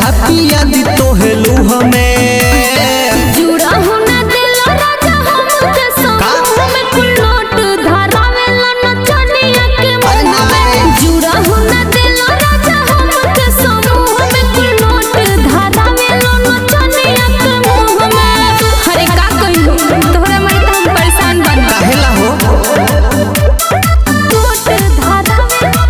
राधा पिया दी तोहेलू हमें जुड़ा हो ना दिल राजा हमके समूह में कुलोट धरावेला नचनिया के मुंह में जुड़ा हो ना दिल राजा हमके समूह में कुलोट धरावेला नचनिया के मुंह में अरे का कहियो तोहरा मरे तो हम परेशान बन काहेला हो कुलोट धरावेला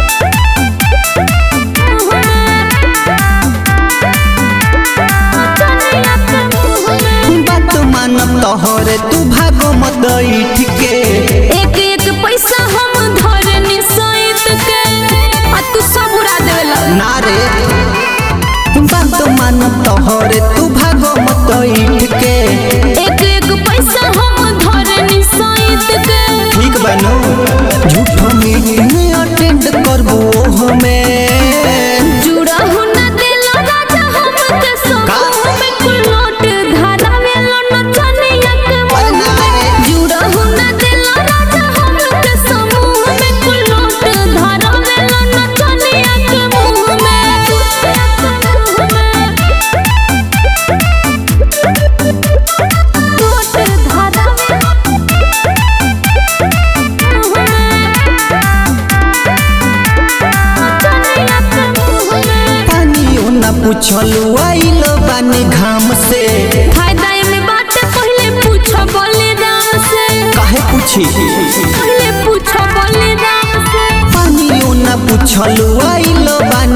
नचनिया के मुंह में बात मानब तोहरे तू भागो मत ईट के एक एक पैसा हम धरनी सहित के आ तू सब उड़ा देवेला ना रे बात मानब तोहरे तू भागो मत ईट के एक एक पैसा हम धरनी सहित के ठीक बनू झूठो मीटिंग अटेंड करबो हमें जुड़ा हो ना दिल राजा हमके समूह में कुलोट धरावेला नचनिया के मुंह में जुड़ा हो ना दिल राजा हमके समूह में कुलोट धरावेला नचनिया के मुंह में कुलोट धरावेला नचनिया के मुंह में पानियो न पूछलू आइल बानी घाम से फायदा में बात पहले पूछो बोले राम से काहे पूछी पहले पूछो बोले राम से पानियो न पूछलू आइल बानी